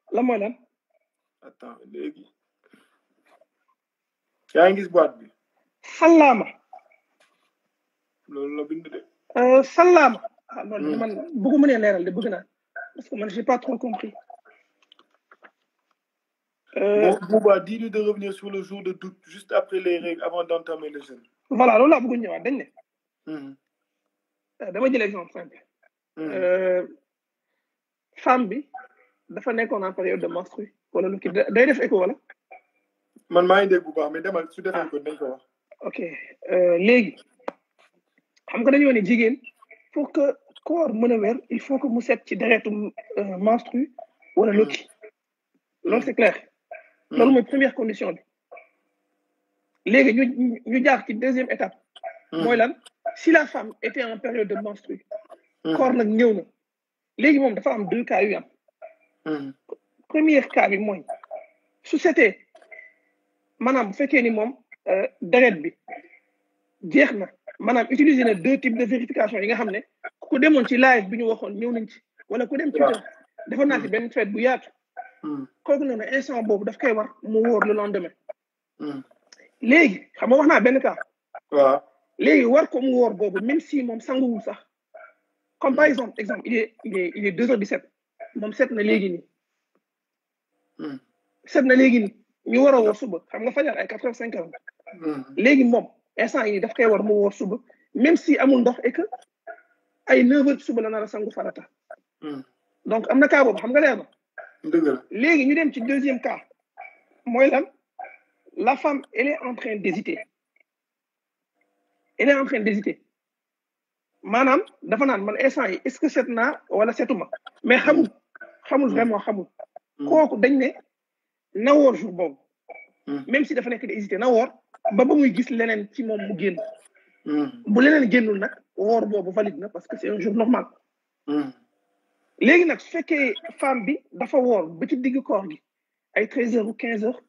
la mooy lan attends léegi yaa ngi gis boîte bi sallaama loolu la bind de euh, sallaama ah loolu Hmm. man bëggu mënee leeral de bëgg naa parce que man j'ai pas trop compris euh, Bon, Bouba, dis-lui de revenir sur le jour de doute, juste après les règles, avant d'entamer le jeûne. voilà loolu laa bëgg ñëwaat dañ ne Mhm, euh, dama jël exemple simple mhm. euh, femme bi dafa nekkoon en période de menstru wala lu kii day def écho wala man maa ngi dégg bu baax mais demal su defee Ah. ko dañ ko wax. ok euh, léegi xam nga dañoo ne jigéen pour que corps mën a wér il faut que mu set ci deretu euh, menstru wala lukki loolu c'est clair loolu mooy première condition bi léegi ñu ñu- ñu jaar ci deuxième étape Mhm, mooy lan si la femme était en période de menstru mhm, corps nag ñëw na léegi moom dafa am deux cas yu am mhm, premier cas bi mooy su setee maanaam bu fekkee ni moom euh, deret bi jeex na maanaam utiliser na deux types de vérification yi nga xam ne ku ko demoon ci live bi ñu waxoon ñëw nañ ci wala ku dem Twitter defoon naa ci benn fête bu yaatu mhm, kooku noonu instant boobu daf koy war mu wóor le lendemain mhm. léegi xam nga wax naa benn cas waaw. léegi war ko mu wóor boobu même si moom sanguwul sax comme par exemple exemple il est il est il est deux heures dix-sept moom set na léegi nii Mhm, set na léegi nii ñu war a woor suba xam nga fajar ay quatre heures cinq heures mhm, léegi moom instant yi daf koy war mu woor suba même si amul ndox et que ay neuf heures suba la nar a sangu farata mhm. donc am na cas boobu xam nga leer na dëgg la. léegi ñu dem ci deuxième cas mooy lan la femme elle est en train d'hésiter elle est en train d'hésiter maanaam dafa naan man instant yi est-ce que set naa wala setuma mais xamul xamul vraiment xamul Mhm, kooku dañ ne na woor jour boobu mhm, même si dafa nekk di hésiter na woor ba ba muy gis leneen ci moom mu génn mhm, bu leneen génnul nag woor boobu valide na parce que c'est un jour normal mhm, léegi nag su fekkee femme bi dafa woor ba ci digg koor gi ay treize heures ou quinze heures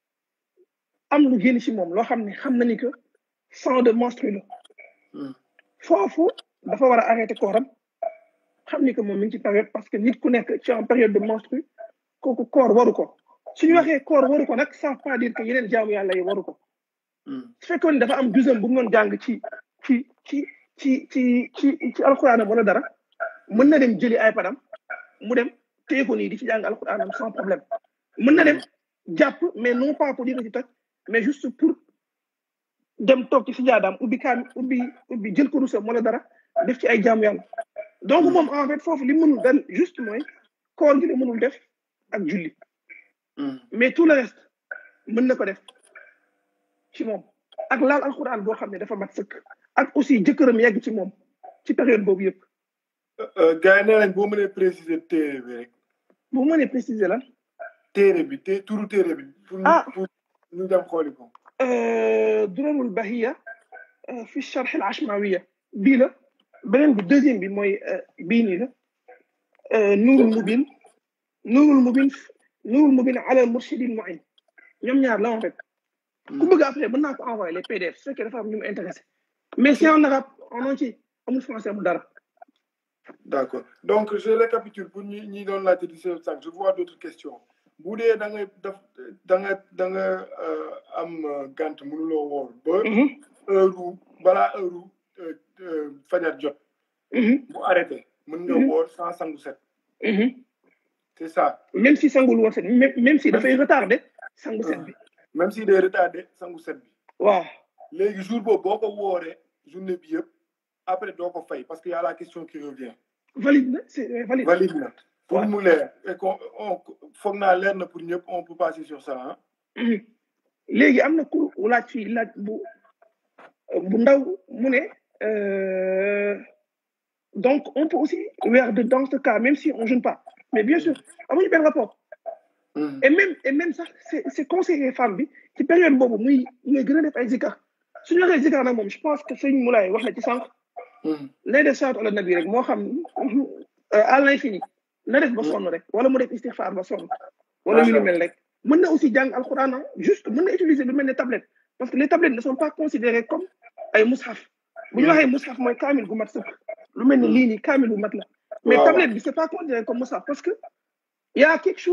am lu génn ci moom loo xam ne xam na ni que sang de menstru la mhm. foofu dafa war a arrêter kooram xam ni que moom mi ngi ci période parce que nit ku nekk ci en période de menstru kooku koor waru ko suñu waxee koor waru ko nag ça veut pas dire que yeneen jaamu yàlla yi waru ko Mhm, su fekkoon ne dafa am deuxième bu mu doon jàng ci ci ci ci ci ci ci alxuraanam wala dara mën na dem jëli ay padam mu dem téye ko nii di ci jàng alxuraanam sans problème mën na dem jàpp mais non pas pour dire ci toj mais juste pour dem toog ci si jaadaam ubbi kaam ubbi ubbi jël ko rusam wala dara def ci ay jaamu yàlla donc moom en fait foofu li mënul dal juste mooy koor gi la mënul def ak julli mhm. mais tout le reste mën na ko def ci moom ak laal alxuraan boo xam ne dafa mat sëkk ak aussi jëkkëram yegg ci moom ci période boobu yëpp Euh, gars yi nee nañ boo mënee préciser téere bi rek bu mënee préciser lan téere bi té turu téere bi. pour ñu Ah. pour ñu dem xooli ko. durarul bahiya fi charx al ashmawiya bii la beneen bi deuxième bi mooy bii nii la nuurul mubin nuurul mubin nuurul mubin ala murshidil muin ñoom ñaar la en fait ku bëgg après mën naa ko envoyer les pdf su fekkee dafa am ñu mu intéressé mais c'est en arabe en entier amul français amul dara D'accord. Donc, je récapitule pour ñi ñi doon laajte di seet sànq je vois d'autres questions bu dee da ngay def da nga da nga euh, am euh, gànt mënuloo woor ba Mhm, heure balaa heure euh, euh, fajar jot mhm, mu arrêté mën nga Mhm. woor sans sangu set mhm. c'est ça même si sangul woon set même même si dafay retardé sangu set bi même si day retardé sangu set bi waaw léegi jour boobu boo ko wooree journée bi yëpp après doo ko fay parce que y a la question qui revient valide na c'est valide valide na pour Ouais. mu leer et qu'on on foog naa leer na pour ñëpp on peut passer sur ça hein Mhm. léegi am na ku laaj fii laaj bu bu ndaw mu ne euh, donc on peut aussi weer de dans ce cas même si on jeûne pas mais bien sûr amuñu benn rapport Mhm. et même et même sax c'est c'est conseillé femme bi ci période boobu muy muy gën a def ay zikar suñu waxee zikar nag moom je pense que sëñ Moulay wax na ci sànq Mhm. nay def salaatu ala nabi rek moo xam euh, à l'infini na def ba sonn rek wala mu def istighfar ba sonn wala yu ni mel rek mën na aussi jàng alquran ah, juste mën na utiliser lu mel ne tablette parce que les tablettes ne sont pas considérées comme ay mushaf bu ñu Mm. waxee mushaf mooy kaamil gu mat sëkk lu mel ni Mm. lii nii kaamil bu mat la mais Waaw. tablette bi c'est pas considéré comme mushaf parce que y a quelque chose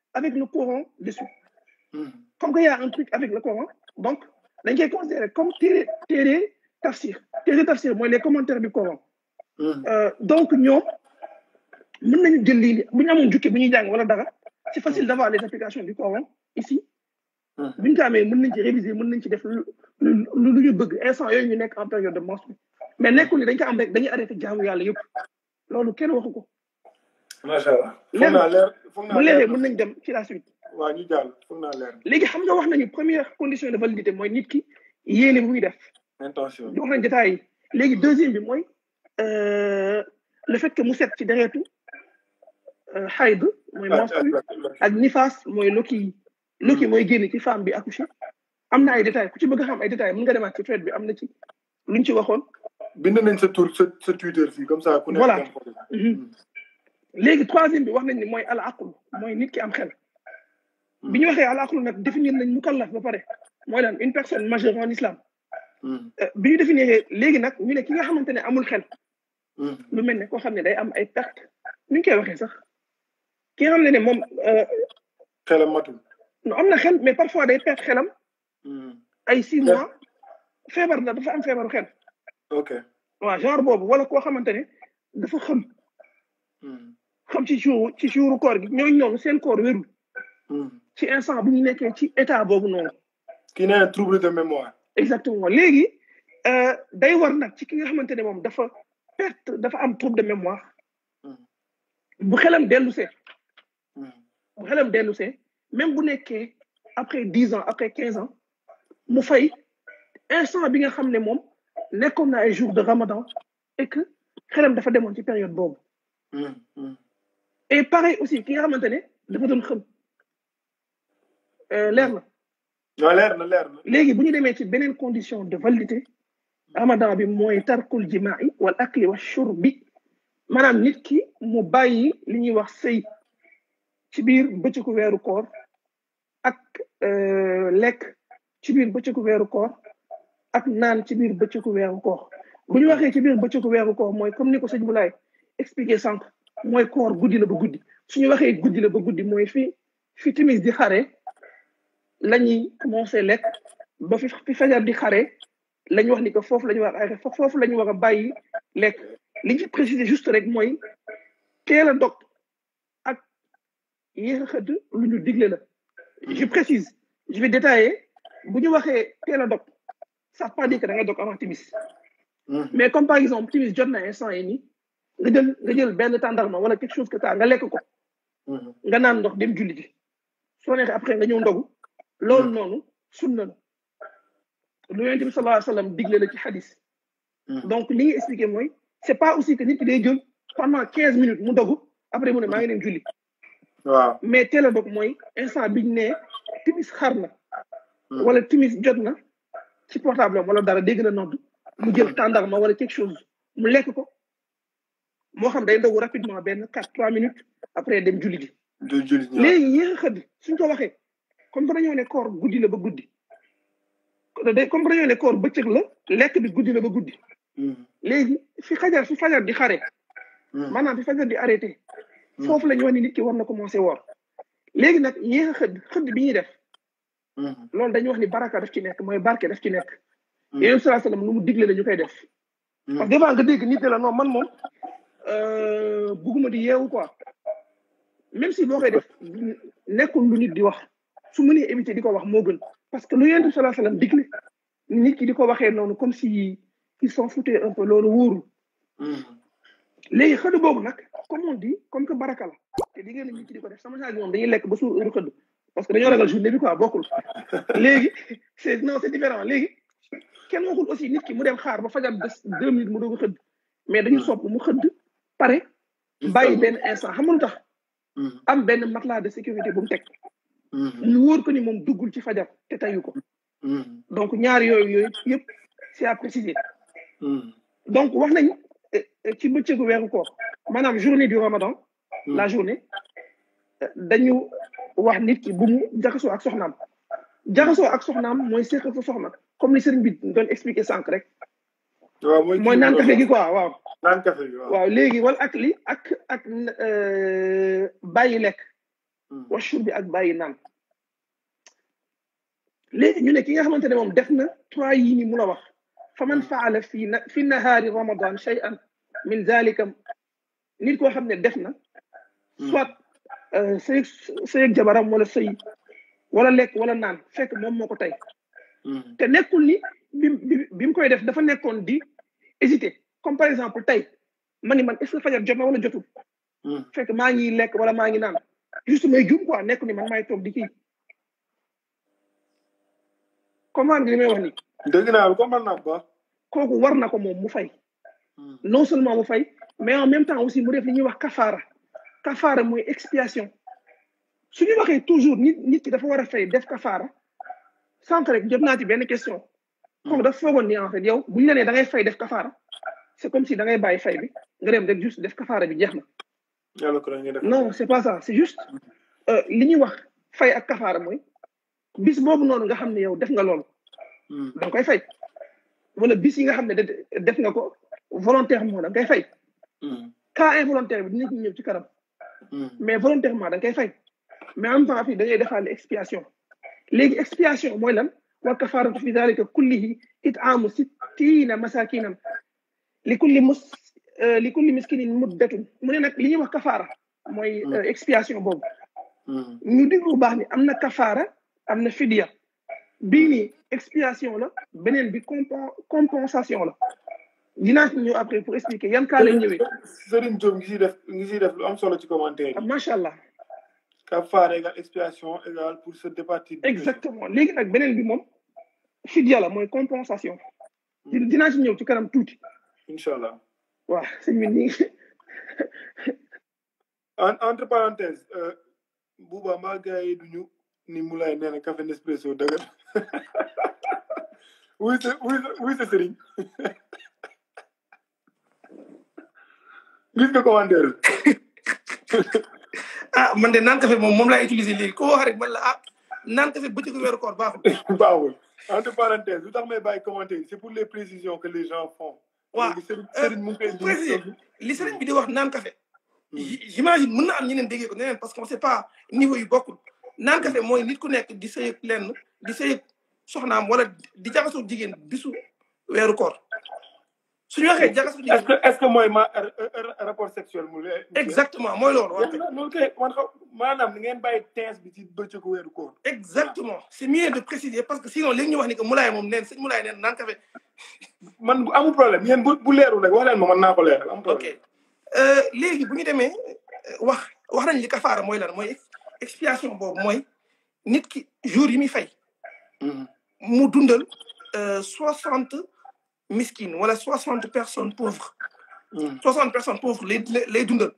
avec le Coran dessus comme qu'il y a un truc avec le Coran donc dañ koy considérer comme téere téere tafsir téere tafsir mooy les commentaires du Coran Euh, donc ñoom mën nañu jël lii bu ñu amoon jukki bu ñuy jàng wala dara c'est facile d'avoir les applications du Coran ici bu ñu ko amee mën nañ ci réviser mën nañ ci def lu lu lu ñu bëgg instant yooyu ñu nekk en période de menstru mais nekkul ni dañ ko am rek dañuy arrêté jaamu yàlla yëpp loolu kenn waxu ko macha allah foog Leer na. naa leer foog naa bu leeree leer mën nañ dem ci la suite waaw ñu jàll foog naa leer léegi xam nga wax nañu première condition de validité mooy nit ki yéene bu muy def intention wax nañ détails yi léegi deuxième bi mooy euh, le fait que mu set ci deretu euh, xayd mooy menstru ak nifaas mooy loki loki mooy génn ci femme bi accouché am na ay détails ku ci bëgg a xam ay détails mën nga demaat ci thread bi am na ci luñ ci waxoon bind nañ sa tur sa sa Twitter fii comme ça ku nekk Voilà. dem xool. Mhm. léegi troisième bi wax nañ ni mooy al aql mooy nit ki am xel bi ñu waxee al aql nag définir nañ mukallaf ba pare mooy lan une personne majeure en islam Mm, Euh, bi ñu définir léegi nag ñu ne ki nga xamante ne amul xel mm, lu mel ne koo xam ne day am ay perte nu ñu koy waxee sax ki nga xam ne ne moom euh, xelam matul non am na xel mais parfois day perte xelam Mm, ay six mois feebar la dafa am feebaru xel ok waaw genre boobu wala koo xamante ne dafa xam Mm, xam ci jour ci jouru koor gi ñooñu noonu seen koor wérul mm. ci instant bu ñu nekkee ci état boobu noonu kii nee na trouble de mémoire exactement léegi euh, day war nag ci ki nga xamante ne moom dafa perte dafa am trouble de mémoire Mm. bu xelam dellu see Mm, bu xelam dellu see même bu nekkee après dix ans après quinze ans mu fay instant bi nga xam ne moom nekkoon na ay jours de ramadan et que xelam dafa demoon ci période boobu mm, mm. et pareil aussi ki nga xamante ne dafa doon xëm euh, leer na non leer na leer na léegi bu ñu demee ci beneen condition de validité ramadan bi mooy tarkul jimaai wal akli wa shurbi maanaam nit ki mu bàyyi li ñuy wax sëy ci biir bëccëgu weeru koor ak euh, lekk ci biir bëccëgu weeru koor ak naan ci biir bëccëgu weeru koor bu ñu waxee ci biir bëccëgu weeru koor mooy comme ni ko sëñ Boulaye expliqué sànq mooy koor guddi la ba guddi suñu waxee guddi la ba guddi mooy fi fi timis di xare la ñuy commencé lekk ba fi fi fajar di xare la ñu wax ni que foofu la ñu war a arrêté foofu la ñu war a bàyyi lekk li ñu ci préciser juste rek mooy teel a dog ak yéex a xëdd lu ñu digle la je précise je vais détailler bu ñu waxee teel a dog ça veut pas dire que da nga dog avant timis Mm, mais comme par exemple timis jot na instant yi nii nga jël nga jël benn tàndarma wala quelque chose que ça nga lekk ko mm, nga naan ndox dem julli ji soo neexee après nga ñëw ndogu loolu noonu sunna la lu yonent bi sallallahu alayhi wa sallam digle la ci xadis mm. donc li nga expliqué mooy c'est pas aussi que nit ki day jël pendant quinze minutes mu dogu après mu ne maa ngi dem julli waaw mais teel a dog mooy instant biñ ne timis xar na Mm. wala timis jot na ci portable am wala dara dégg na nodd mu jël tàndarma wala quelque chose mu lekk ko moo xam day ndogu rapidement benn quatre trois minutes après dem julli ji du jullit ñaar léegi yéex a xëdd suñ ko waxee comme que dañoo ne koor guddi la ba guddi day comme que dañoo ne koor bëccëg la lekk bi guddi la ba guddi Mm, léegi fi xajar fi fajar di xare mm, maanaam fi fajar di arrêté Mm. foofu la ñu wax ni nit ki war na commencé woor léegi nag yéex a xëdd xëdd bi ñuy def mm, loolu dañuy wax ni baraka daf ci nekk mooy barke daf ci nekk Mm. yéen salaa salaam lu mu digle la ñu koy def mm. parce que des fois nga dégg nit ne la non man moom euh, bugguma di yeewu quoi même si boo koy def nekkul lu nit di wax su mënee éviter di ko wax moo gën parce que lu yonent salaa salaam digle nit ki di ko waxee noonu comme si ils s'en foutaient un peu loolu wóorul Mm, léegi xëdd boobu nag comme on dit comme que baraka la te di ngeen nit ki di ko def sama saa gi moom dañuy lekk ba suur heure xëdd parce que dañoo ragal journée bi quoi bokkul léegi c'est non c'est différent léegi kenn waxul aussi nit ki mu dem xaar ba fajar des deux minutes mu doog a xëdd mais dañu sopp mu xëdd pare bàyyi benn instant xam nga lu tax mm, am benn matelas de sécurité bu mu teg mm, ñu wóor ko ni moom duggul ci fajar te tayu ko mm, donc ñaar yooyu yooyu yëpp c'est à préciser mm, donc wax nañ eh, eh, ci bëccëgu weeru koor maanaam journée du ramadan Mm. la journée eh, dañu wax nit ki bu mu jaxasoo ak soxnaam jaxasoo ak soxnaam mooy seq sa soxna comme ni sëriñ bi doon expliquer sànq rek waaw mooy mooy kii naan bi café gi quoi waaw naan café gi waaw waaw léegi wala ak li ak ak euh, bàyyi lekk wa shurbi ak bàyyi naan léegi ñu ne ki nga xamante ne moom def na trois yii ni mu la wax fa man faala fi na fi nahaari ramadan shay'an min zalika nit koo xam ne def na soit sëy sëy ak jabaram wala sëy wala lekk wala naan fekk moom moo ko tey te nekkul ni bi bi mu koy def dafa nekkoon di hésiter comme par exemple tey ma ni man est ce que fajar jot na wala jotul fekk maa ngi lekk wala maa ngi naan juste may jum quoi nekkul ni man maay toog di kii comment nga li may wax ni dégg naa comprendre naa ba kooku war na ko moom mu fay non seulement mu fay mais en même temps aussi mu def li ñuy wax kafaara kafaara mooy expiation su ñu waxee toujours nit nit ki dafa war a fay def kafaara sànq rek jot naa ci benn question kooku dafa foogoon ni en fait yow bu ñu la nee da ngay fay def kafaara c'est comme si da ngay bàyyi fay bi nga dem rek juste def kafaara bi jeex na non c'est pas ça c'est juste li ñuy wax fay ak kafaara mooy bis boobu noonu nga xam ne yow def nga loolu da nga koy fay wala bis yi nga xam ne def nga ko volontairement da nga koy fay cas involontaire bi dina ci ñëw ci kanam mais volontairement da nga koy fay mais en même temps fii da ngay defaale expiation léegi expiation mooy lan wa kafaratu fi dalika kullihi it'amu sittina masakinan li kulli mus li kulli miskinin muddatun mu ne nag li ñuy wax kafaara mooy expiation boobu ñu diglu baax ni am na kafaara am na fidia bii nii expiation la beneen bi compensation la dinaa ci ñëw après pour expliquer yan kaa lay ñëwee. Serigne Diop ngi siy def ngi siy def lu am solo ci commentaire yi. macha allah. kafaara égal expiation égal pour se départir. exactement léegi nag beneen bi moom fidia la mooy compensation. dinaa ci ñëw ci kanam tuuti. incha allah. waaw sëñ bi nii. entre parenthèse Bouba mbaa gars yi duñu ni Moulay nee na café Nespresso dëgër wuy sa wuy sa wuy sa sëriñ gis nga commentaire ah man de naan café moom moom laay utiliser léegi ko wax rek man la ah naan café bëccëgu weeru koor baaxul. baaxul entre parenthèse lu tax may bàyyi commentaire c'est pour les précisions que les gens font. waaw sëriñ mu ngi koy préciser li sëriñ bi di wax naan café. j'imagine mën na am ñeneen déggee ko neneen parce que on sait pas niveau yu bokkul naan café mooy nit ku nekk di sëy lenn di sëy soxnaam wala di jaxasoo jigéen bisu weeru koor suñu waxee jaxasoo jigéen est-ce que est-ce que mooy ma rapport sexuel mu exactement mooy loolu loolu kay man xaw maanaam ni ngeen bàyyi teens bi ci bëccëgu weeru koor exactement c'est mieux de préciser parce que sinon léegi ñu wax ni que Moulay moom neen sëñ Moulay neen naan café man bu amul problème yéen bu bu leerul rek wax leen ma man naa ko leeral am problème ok léegi bu ñu demee wax wax nañ li kafaara mooy lan mooy expiation boobu mooy nit ki jour yi muy fay mu dundal soixante miskin wala soixante personnes pauvres soixante personnes pauvres lay lay dundal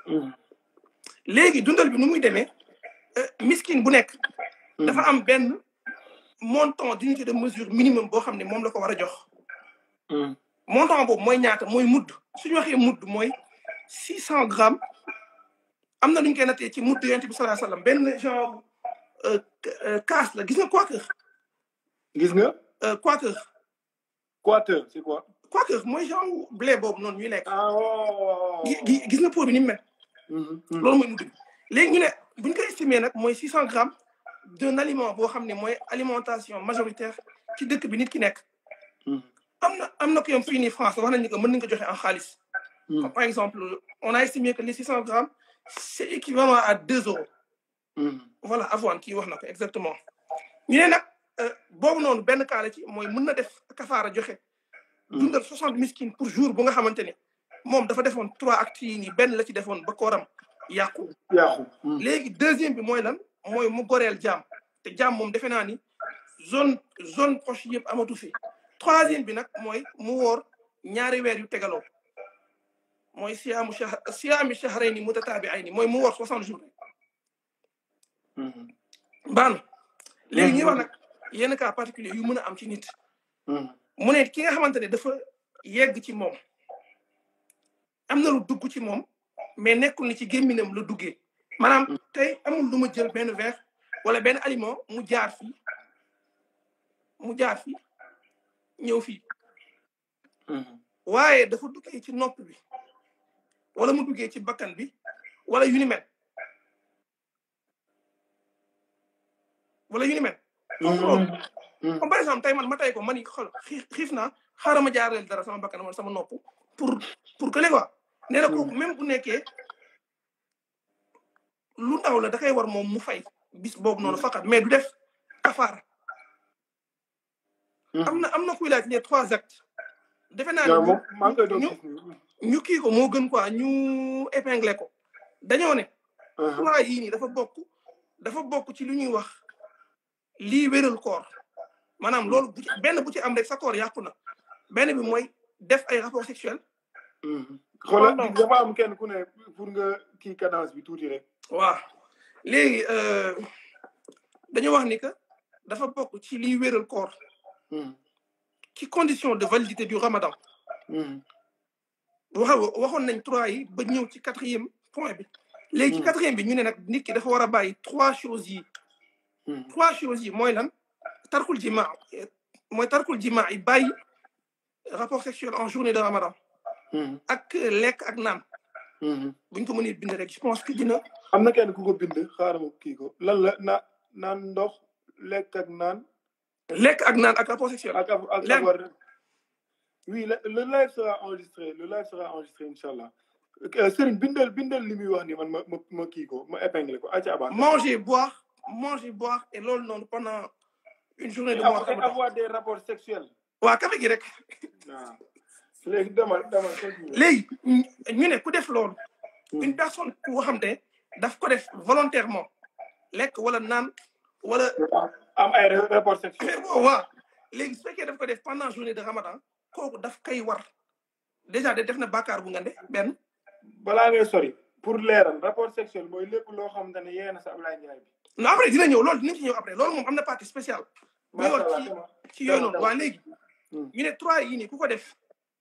léegi dundal bi nu muy demee miskin bu nekk dafa am benn montant d'unité de mesure minimum boo xam ne moom la ko war a jox montant boobu mooy ñaata mooy mudd suñu waxee mudd mooy six cent grammes am na lu ñu koy nattee ci mudd yonent bi sallallahu alayhi wasallam benn genre kaas la gis nga quaker gis nga quaker quater c'est quoi quaker mooy genre blé boobu noonu ñuy lekk ah waaw gis nga pot bi ni mu mel loolu mooy mudd bi léegi ñu ne bu ñu koy estimer nag mooy six cent grammes d'un aliment boo xam ne mooy alimentation majoritaire ci dëkk bi nit ki nekk am na am na ko yom fii nii France wax nañu que mën nañu ko joxe en xaalis par exemple on a estimé que les six cent grammes c'est équivalent à deux euros voilà avoine kii wax na ko exactement ñu ne nag boobu noonu benn cas la ci mooy mën na def kafaara joxe dundal soixante miskin pour jour bu nga xamante ne moom dafa defoon trois actes yi nii benn la ci defoon ba kooram yàqu yàqu léegi deuxième bi mooy lan mooy mu goreel jaam te jaam moom defe naa ni zone zone proche yëpp amatu fi troisième bi nag mooy mu woor ñaari weer yu tegaloo mooy siyaamu shahr siyaami shahrayni mutataabi'ayni mooy mu woor soixante jours baan léegi ñuy wax nag yenn cas particulier yu mën a am ci nit mu ne ki nga xamante ne dafa yegg ci moom am na lu dugg ci moom mais nekkul ni ci gémminam la duggee maanaam tey amul lu ma jël benn verre wala benn aliment mu jaar fii mu jaar fii ñëw fii waaye dafa duggee ci nopp bi wala mu duggee ci bakkan bi wala yu ni mel wala yu ni mel foofu loolu comme par exemple tey man ma tey ko man yi xool xiif xiif naa xaaral ma jaareel dara sama bakkan wala sama nopp pour pour que quoi nee na kooku même bu nekkee lu ndaw la da koy war moom mu fay bis boobu noonu faqat mais du def kafaara am na am na kuy laaj les trois actes defe naa ne ñu ñu kii ko moo gën quoi ñu épinglé ko dañoo ne trois yii nii dafa bokk dafa bokk ci lu ñuy wax lii wéral koor maanaam loolu bu ci benn bu ci am rek sa koor yàqu na benn bi mooy def ay rapport sexuel xoolal dafa am kenn ku ne pour nga kii cadence bi tuuti rek waaw léegi dañu wax ni que dafa bokk ci liy wéral koor ci condition de validité du ramadan wax waxoon nañ trois yi ba ñëw ci quatrième point bi léegi ci quatrième bi ñu ne nag nit ki dafa war a bàyyi trois choses yi trois choses yi mooy lan tarkul jima mooy tarkul jima yi bàyyi rapport sexuel en journée de ramadan ak lekk ak naan buñ ko mënee bind rek je pense que dina am na kenn ku ko bind xaaral ma kii ko lan la na naan ndox lekk ak naan lekk ak naan ak rapport sexuel ak ak ak war oui le live sera enregistré le live sera enregistré incha allah Serigne bindal bindal li muy wax ni man ma ma ma kii ko ma épinglé ko aca aba manger boire manger boire et loolu noonu pendant une journée de mois avoir des rapports sexuels waa café gi rek waaw léegi demal demal léegi ñu ne ku def loolu une personne ku xam te daf ko def volontairement lekk wala naan wala am ay rapport sexuel waaw léegi su fekkee daf ko def pendant journée de ramadan kooku daf koy war déjà de def na bàkkaar bu ngande benn balaa ngay sori pour leeral rapport sexuel mooy lépp loo xamante ne yee na sa Ablaye Ndiaye bi non après dina ñëw loolu dinañ ci ñëw après loolu moom am na partie spéciale bu ñëw ci ci yooyu noonu waa léegi ñu ne trois yi nii ku ko def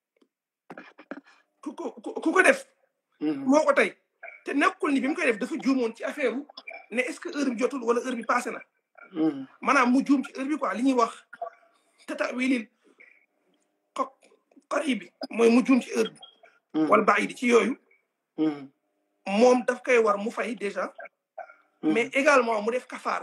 ku ko ku ko def moo ko tey te nekkul ni bi mu koy def dafa juumoon ci affaire ne est-ce que heure bi jotul wala heure bi passé na maanaam mu juum ci heure bi quoi li ñuy wax tata wilil ko kori bi mooy mu juum ci heure bi wala bàyyi di ci yooyu moom daf koy war mu fay déjà mais également mu def kafaara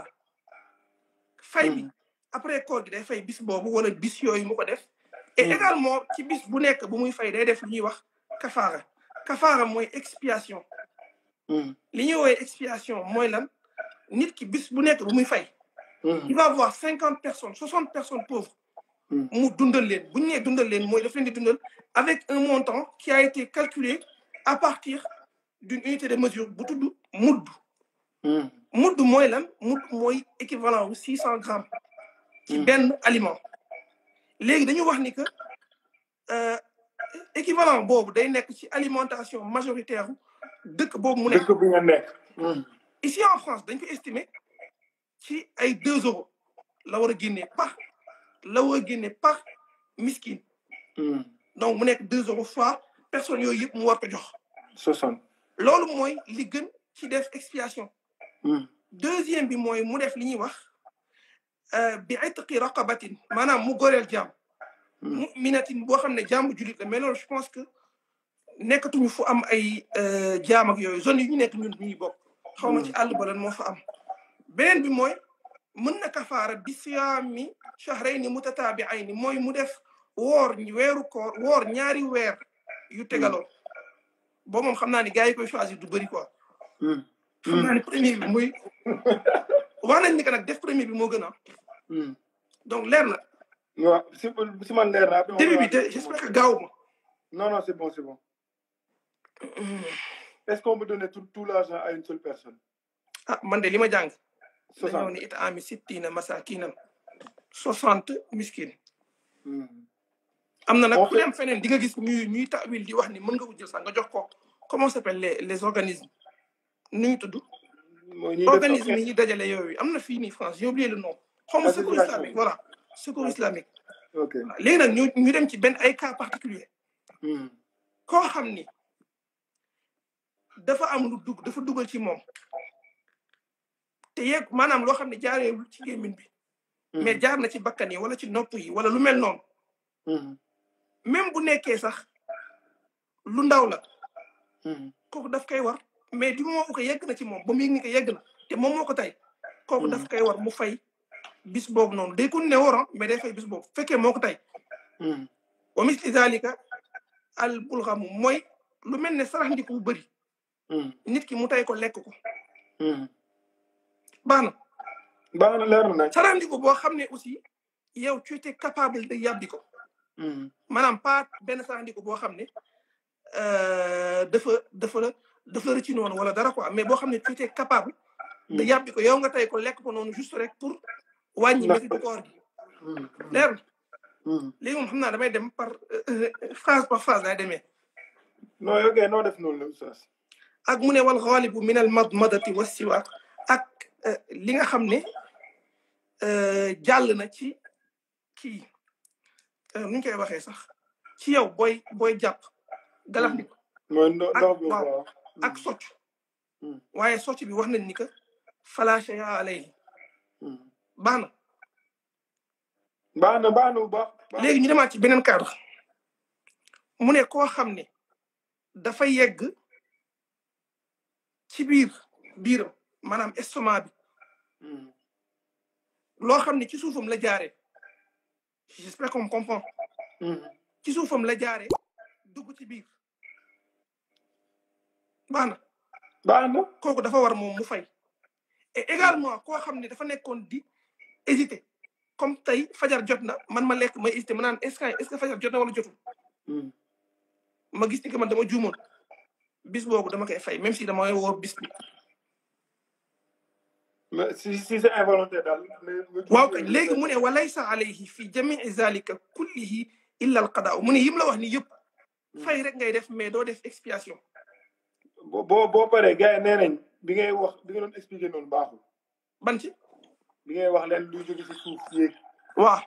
fay bi après koor gi day fay bis boobu wala bis yooyu mu ko def et également ci bis bu nekk bu muy fay day def li ñuy wax kafaara kafaara mooy expiation li ñuy woowee expiation mooy lan nit ki bis bu nekk bu muy fay il va avoir cinquante personnes soixante personnes pauvres mu dundal leen bu ñu nee dundal leen mooy daf leen di dundal avec un montant qui a été calculé à partir d'une unité de mesure bu tudd mudd mudd mooy lan mudd mooy équivalent wu six cent grammes ci benn aliment léegi dañu wax ni que équivalent boobu day nekk ci alimentation majoritaire dëkk boobu mu nekk dëkk bi nga nekk ici en France dañ ko estimer ci ay deux euros la war a génnee par la war a génnee par miskin donc mu nekk deux euros fois personnes yooyu yëpp mu war ko jox soixante loolu mooy li gën ci def expiation deuxième bi mooy mu def li ñuy wax bi itqi raqabatin maanaam mu goreel jaam muminatin boo xam ne jaam bu julit la mais loolu je pense que nekkatuñu fu am ay jaam ak yooyu zone yi ñu nekk ñun ñuy bokk xaw ma ci àll ba lan moo fa am beneen bi mooy mën na kafaara bi siyaami shahrayni mutataabiayni mooy mu def woor weeru koor woor ñaari weer yu tegaloo boo moom xam naa ni gars yi koy choisir du bëri quoi xam naa ni premier bi muy wax nañ ni que nag def premier bi moo gën a donc leer na waaw si si man leer na début bi te j'espère que gaaw ma non non c'est bon c'est bon est-ce qu'on peut donner tout tout l'argent à une seule personne ah man de li ma jàng dañoo soixante ni it ami sittina masakinan soixante miskin am na nag On ku fait- dem feneen di nga gis ñuy ñuy tawil di wax ni mën nga ko jël sax nga jox ko comment ça s'appelle les les organismes nu ñu tudd mooy ñuy def organisme yi ñuy dajale yooyu am na fii nii France j'ai oublié le nom xaw ma secours Association. islamique voilà secours islamique ok léegi nag ñu ñu dem ci benn ay cas particulier koo xam ni dafa am lu dugg dafa dugal ci moom te yeeg maanaam loo xam ne jaareewul ci gémmiñ bi mais jaar na ci bakkan yi wala ci nopp yi wala lu mel noonu même bu nekkee sax lu ndaw la kooku daf koy war mais du moment ko yegg na ci moom ba mu yëg ni ko yegg na te moom moo ko tey kooku daf koy war mu fay bis boobu noonu day kon ne woor mais day fay bis boobu fekkee moo ko tey wa misli zalika al bulxamu mooy lu mel ne sarax ndiku bu bëri nit ki mu tay ko lekk ko baax na baax na leer na nag sarax ndiku boo xam ne aussi yow tu étais capable de yàbbi ko maanaam pas benn sarax ndiku boo xam ne dafa dafa la dafa la rëcci noonu wala dara quoi mais boo xam ne tu étais capable de yàbbi ko yow nga tay ko lekk ko noonu juste rek pour wàññi métti du koor gi leer na léegi moom xam naa damay dem par phrase par phrase laay demee non ok noo def noonu la oustaz ak mu ne wal xaalibu min al madmadati wa siwaak ak li nga xam ne jàll na ci kii nu ñu koy waxee sax ci yow booy booy jàpp galax ndik mooy ndox ak bi waaw waaw ak socc waaye socc bi wax nañ ni que fala shay'a alayhi baax na baax na baax na bu baax baax léegi ñu demaat ci beneen cadre mu ne koo xam ne dafa yegg ci biir biiram maanaam estomac bi loo xam ne ci suufam la jaaree j'espère qu'on comprend ci suufam la jaaree dugg ci biir baax na baax na kooku dafa war moom mu fay et également koo xam ne dafa nekkoon di hésiter comme tey fajar jot na man ma lekk may hésiter ma naan est-ce que est-ce que fajar jot na wala jotul ma gis ni que man dama juumoon bis boobu dama koy fay même si dama woor bis bi mais si si c'est involontaire daal mais waaw kañ léegi mu ne walaysa alayhi fi jamii zalika kullihi illa al qadaa mu ne yim la wax ni yëpp fay rek ngay def mais doo def expiation boo boo boo paree gars yi nee nañ bi ngay wax bi nga doon expliqué noonu baaxul ban ci bi ngay wax leen luy jóge si suuf yéeg waaw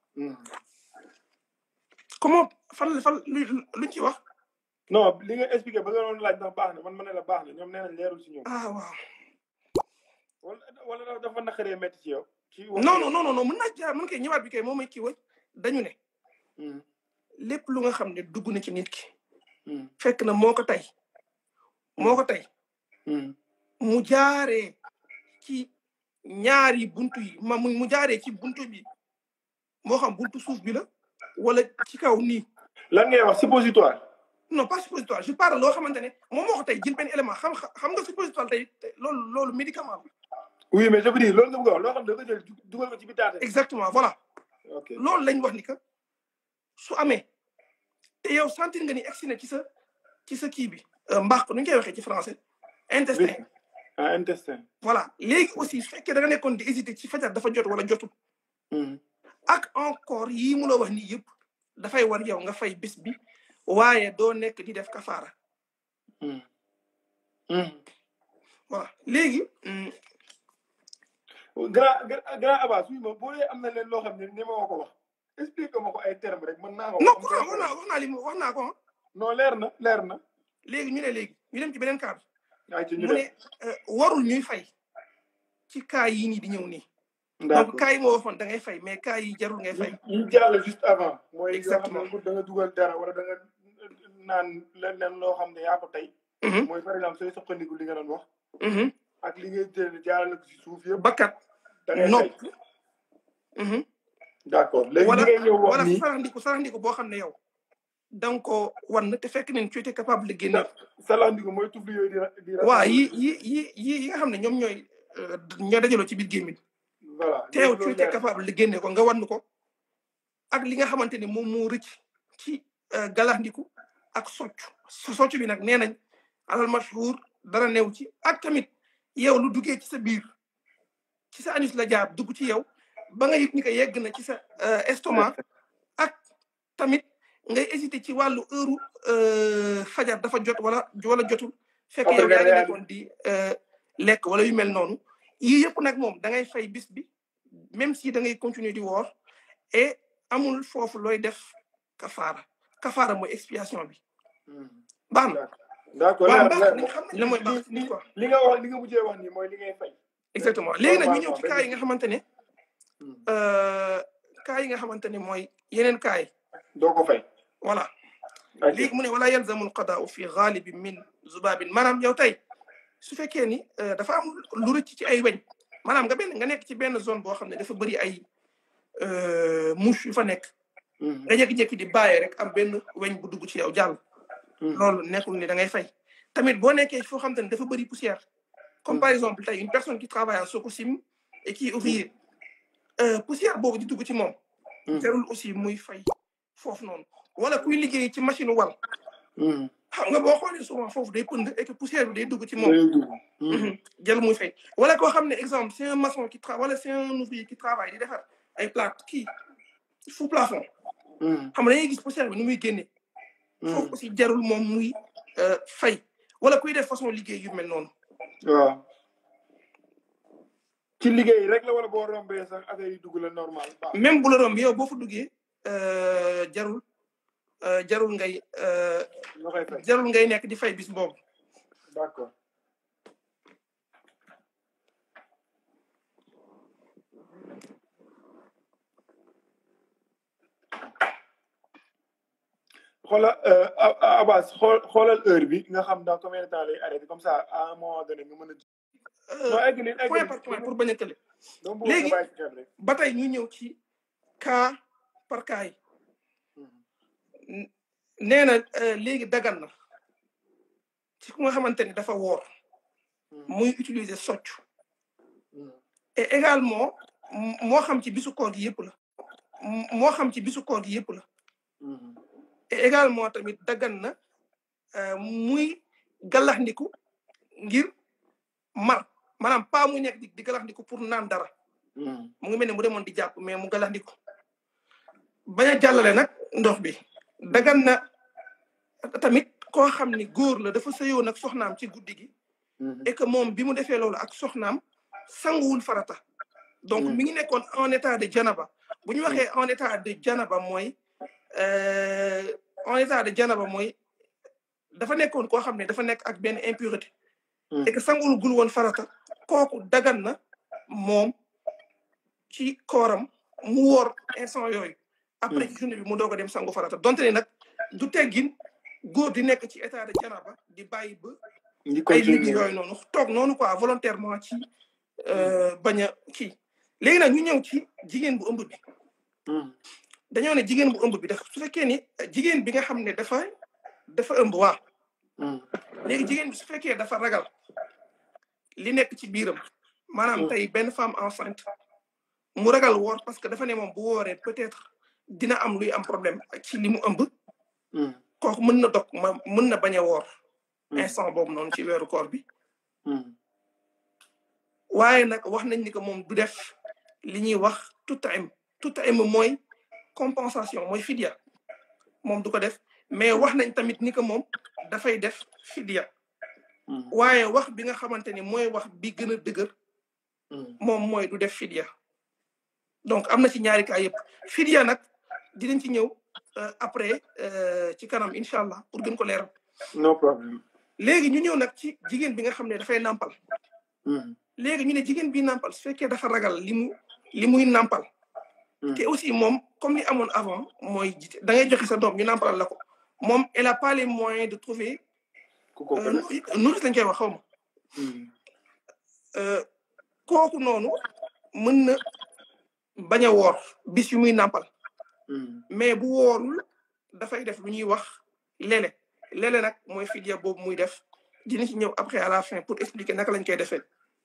comment fan fan lu luñ ci wax non li nga expliqué ba nga doon laaj ndax baax na man ma ne la baax na ñoom nee nañ leerul si ñoom ah waaw wala wala dafa naqaree métti ci yow ci wax non non non non non mën naa jaar mën koy ñëwaat bi kay moom may kii wa dañu ne lépp lu nga xam ne dugg na ci nit ki fekk na moo ko tey moo ko tey mu jaaree ci ñaari buntu yi ma mu mu jaaree ci buntu bi moo xam buntu suuf bi la wala ci kaw nii lan ngay wax suppositoire non pas suppositoire je parle loo xamante ne moom moo ko tey jël benn élément xam xam nga suppositoire tey loolu loolu médicament la oui mais je veux dire loolu nga bëgg a wax loo xam ne da nga jël dugal ko ci bitaate exactement voilà ok loolu lañ wax ni que su amee te yow sentir nga ni egsi na ci sa ci sa kii bi mbaax nu ñu koy waxee ci français intestin ah intestin voilà léegi aussi su fekkee da nga nekkoon di hésiter ci fajar dafa jot wala jotul ak encore yii mu la wax nii yëpp dafay war yow nga fay bis bi waaye doo nekk di def kafaara voilà léegi grand grand Abbas suy ma boo dee am na leen loo xam ne ni ma ko wax explique ma ko ay terme rek mën naa ko non wax naa wax naa li mu wax naa ko non leer na leer na léegi ñu ne léegi ñu dem ci beneen cadre ay ci ñu mu def ne warul ñuy fay ci cas yii nii di ñëw nii donc d'accord cas yi moo waxoon da ngay fay mais cas yi jarul ngay fay ñu jàll juste avant mooy yoo xam Exactement. ne da nga dugal dara wala da nga naan leneen loo xam ne yaa ko tey Mhm, mooy par exemple sooy soqandiku li nga doon wax mhm. ak li ngay jël jaarale ko si suuf yëpp bakkat da ngay nopp fay mhm. d'accord léegi wala li ngay ñëw wax wala nii saraxndiku saraxndiku boo xam ne yow da nga ko wan te fekk ne tu étais capable de génne salandiku mooy tufli yooyu di ra- di ra- waa yi yi yi yi yi nga xam ne ñoom ñooy euh, ñoo dajaloo ci biir gémmiñ voilà te yow loolu tu étais leer. capable de génne ko nga wan ko ak li nga xamante ne moom moo rëcc ci euh, galaxndiku ak socc so- socc bi nag nee nañ alal mashhur dara new ci ak tamit yow lu duggee ci sa biir ci sa anus la jaar dugg ci yow ba nga yëg ni ko yegg na ci sa euh, estomac ak tamit ngay hésité ci wàllu heure euh, fajar dafa jot wala wala jotul fekk Après yow nga yaa ngi réalisé. nekkoon di euh, lekk wala yu mel noonu yii yëpp nag moom da ngay fay bis bi même si da ngay continuer di woor et amul foofu looy def kafaara kafaara mooy expiation bi Hmm. baax na d'accord waaw leer baax leer nañ xam nañ la mooy baax li quoi li nga wax li nga mujjee wax nii mooy li ngay fay exactement léegi nag ñu ñëw ci Normalement, cas yi nga xamante ne Hmm. euh, cas yi nga xamante ne mooy yeneen cas yi doo ko fay voilà ok léegi mu ne wala yalzamu alqadaau fi galibi min zubabin maanaam yow tey su fekkee ni euh, dafa am lu rëcc ci ay weñ maanaam nga benn nga nekk ci benn zone boo xam ne dafa bëri ay mouche yu fa nekk nga jékki-jékki di bàyyi rek am benn weñ bu dugg ci yow jàll loolu nekkul ni da ngay fay tamit boo nekkee foo xam te ne dafa bëri poussière comme par exemple tey une personne qui travaille à Sococim et qui est ouvrier poussière boobu di dugg ci moom jarul aussi muy fay foofu noonu wala kuy liggéey ci machine wal xam nga boo xoolee souvent foofu day pënd et que poussière bi day dugg ci moom jarul muy fay wala koo xam ne exemple c'est un maçon qui travaille wala c'est un ouvrier qui travaille di defar ay plate kii sous plafond xam nga dañuy gis poussière bi nu muy génne foofu aussi jarul moom muy fay wala kuy def façon liggéey yu mel noonu waaw ci liggéey rek la wala boo rombee sax affaire yi dugg la normal même bu la romb yow boo fa duggee jarul jarul ngay jarul ngay nekk di fay bis boobu d'accord xoolal Abbas xool xoolal heure bi nga xam dans combien de temps lay arrêté comme ça à un moment donné nga mën a. non egg nañ point par point pour bañ a tële. léegi ba tey ñu ñëw ci cas par cas yi. nee na léegi dagan na ci ku nga xamante ni dafa woor. muy utiliser socc. et également moo xam ci bisu koor gi yëpp la. moo xam ci bisu koor gi yëpp la. et également tamit daggan na muy galaxndiku ngir mar maanaam pas mu nekk di galaxndiku pour naan dara mu ngi mel ne mu demoon di jàpp mais mu galaxndiku bañ a jàllale nag ndox bi daggan na tamit koo xam ni góor la dafa sëyoon ak soxnaam ci guddi gi et que moom bi mu defee loolu ak soxnaam sanguwul farata donc mi ngi nekkoon en état de janaba bu ñu waxee en état de janaba mooy en état de janaba mooy dafa nekkoon koo xam ne dafa nekk ak benn impureté et que sangul gul woon farata kooku dagan na moom ci kooram mu woor instant yooyu après ci journée bi mu doog a dem sangu farata donte ne nag du teggin góor di nekk ci état de janaba di bàyyi ba ay liggéey yooyu noonu toog noonu quoi volontairement ci bañ a kii léegi nag ñu ñëw ci jigéen bu ëmb bi dañoo ne jigéen bu ëmb bi dafa su fekkee ni jigéen bi nga xam ne dafa dafa ëmb waa léegi jigéen bi su fekkee dafa ragal li nekk ci biiram maanaam tey benn femme enceinte mu ragal woor parce que dafa ne moom bu wooree peut-être dina am luy am problème ci li mu ëmb kooku mën na dog ma mën na bañ a woor instant boobu noonu ci weeru koor bi waaye nag wax nañ ni que moom du def li ñuy wax tutaim tutaim mooy compensation mooy fidia moom du ko def mais wax nañ tamit ni que moom dafay def fidia waaye wax bi nga xamante ni mooy wax bi gën a dëgër moom mooy du def fidia donc am na ci ñaari cas yëpp fidia nag dinañ ci ñëw après ci kanam incha allah pour gën ko leeral no problème léegi ñu ñëw nag ci jigéen bi nga xam ne dafay nàmpal léegi ñu ne jigéen bi nàmpal su fekkee dafa ragal li mu li muy nàmpal te aussi moom comme li amoon avant mooy da ngay joxe sa doom ñu nàmpalal la ko moom elle a pas les moyens de trouver nourrice lañ koy wax xaw ma kooku noonu mën na bañ a woor bis yu muy nàmpal mais bu woorul dafay def lu ñuy wax lele lele nag mooy fidia boobu muy def dina ci ñëw après à la fin pour expliquer naka lañ koy defee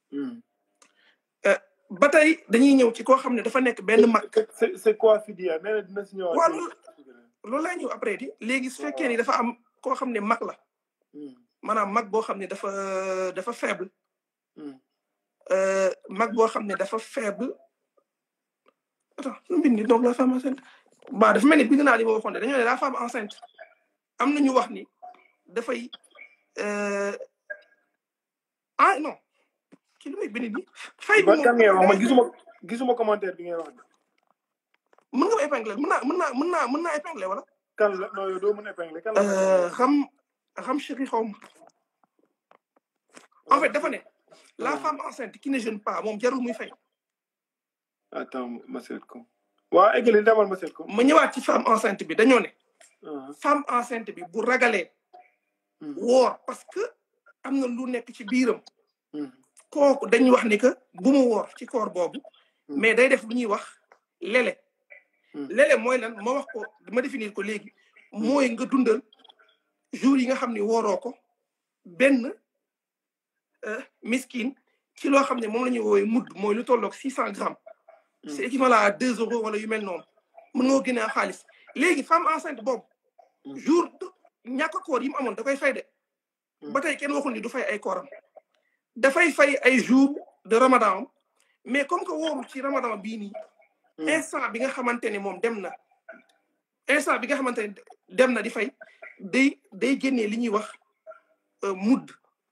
ba tey dañuy ñëw ci koo xam ne dafa nekk benn mag. c'est quoi fidia nee na dina si ñëwaat. waaw loolu laa ñëw après di léegi su fekkee ni dafa am koo xam ne mag la. maanaam mag boo xam ne dafa dafa faible. mag boo xam ne dafa faible. attends lu mu bind donc la femme enceinte. ba dafa mel ni bind naa li ma waxoon ne dañoo ne la femme enceinte am na ñu wax ni dafay ah non. ki lu may bind nii. fay bi kan ngay wax man gisuma gisuma commentaire bi ngay wax. mën nga ma épingler mën naa mën naa mën naa mën naa épingler wala. kan la non yow doo mën a épingler kan la. xam xam chéri xaw ma. en fait dafa ne. la femme enceinte qui ne jeûne pas moom jarul muy fay. attends ma seet ko. waa eggali demal ma seet ko. ma ñëwaat ci femme enceinte bi dañoo ne. femme enceinte bi bu ragalee. woor parce que am na lu nekk ci biiram. kooku dañuy wax ni que bu mu woor ci koor boobu mais day def lu ñuy wax lele lele mooy lan ma wax ko ma définir ko léegi mooy nga dundal jour yi nga xam ne wooroo ko benn miskin ci loo xam ne moom la ñuy woowee mudd mooy lu tolloog six cent grammes c'est équivalent à deux euros wala yu mel noonu mën ngoo génne xaalis léegi femme enceinte boobu jour ñàkk koor yi mu amoon da koy fay de ba tey kenn waxul ni du fay ay kooram dafay fay ay jour de ramadan mais comme que wóorul ci ramadan bii nii instant bi nga xamante ne moom dem na instant bi nga xamante ne dem na di fay day day génnee li ñuy wax mudd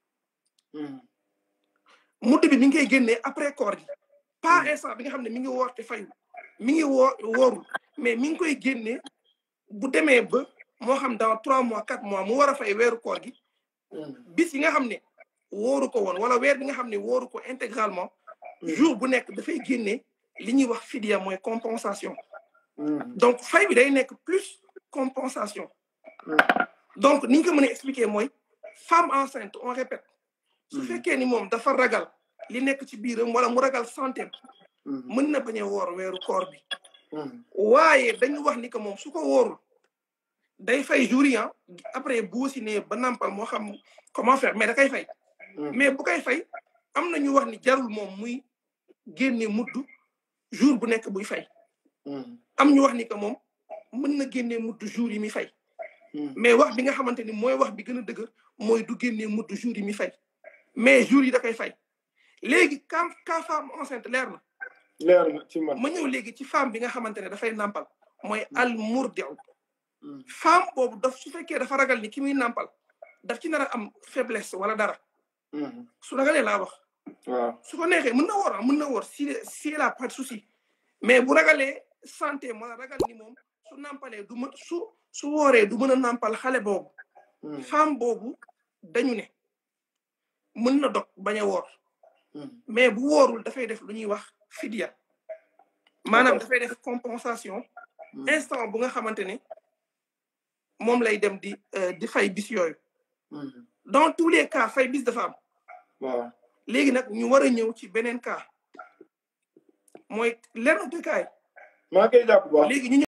mudd bi mi ngi koy génnee après koor gi pas instant bi nga xam ne mi ngi woor te fayu mi ngi woo woorul mais mi ngi koy génnee bu demee ba moo xam dans trois mois quatre mois mu war a fay weeru koor gi bis yi nga xam ne wóoru ko woon wala weer bi nga xam ne wóoru ko intégralement jour bu nekk dafay génnee li ñuy wax fidia mooy compensation donc fay bi day nekk plus compensation donc ni ñu ko mën a expliquer mooy femme enceinte on répète su fekkee ni moom dafa ragal li nekk ci biiram wala mu ragal santé mën na bañ a woor weeru koor bi waaye dañu wax ni que moom su ko wóorul day fay jour yi après bu si ne ba nampal moo xam comment faire mais da koy fay mais bu koy fay am na ñu wax ni jarul moom muy génne mudd jour bu nekk buy fay am ñu wax ni que moom mën na génne mudd jour yi mi fay mais wax bi nga xamante ni mooy wax bi gën a dëgër mooy du génne mudd jour yi mi fay mais jour yi da koy fay léegi ka ka femme enceinte leer na leer na ci man ma ñëw léegi ci femme bi nga xamante ne dafay nàmpal mooy al murdiu femme boobu daf su fekkee dafa ragal ni ki muy nàmpal daf ci nar a am faiblesse wala dara su ragalee laa wax waaw su ko neexee mën na woor mën na woor si si la pas de souci mais bu ragalee santé wala ragal ni moom su nàmpalee du mën su su wooree du mën a nàmpal xale boobu femme boobu dañu ne mën na dog bañ a woor mais bu woorul dafay def lu ñuy wax fidia maanaam dafay def compensation instant bu nga xamante ne moom lay dem di di fay bis yooyu dans tous les cas fay bis dafa am waaw léegi nag ñu war a ñëw ci beneen cas mooy lenn de kaay maa ngi koy jàpp bu baax léegi ñu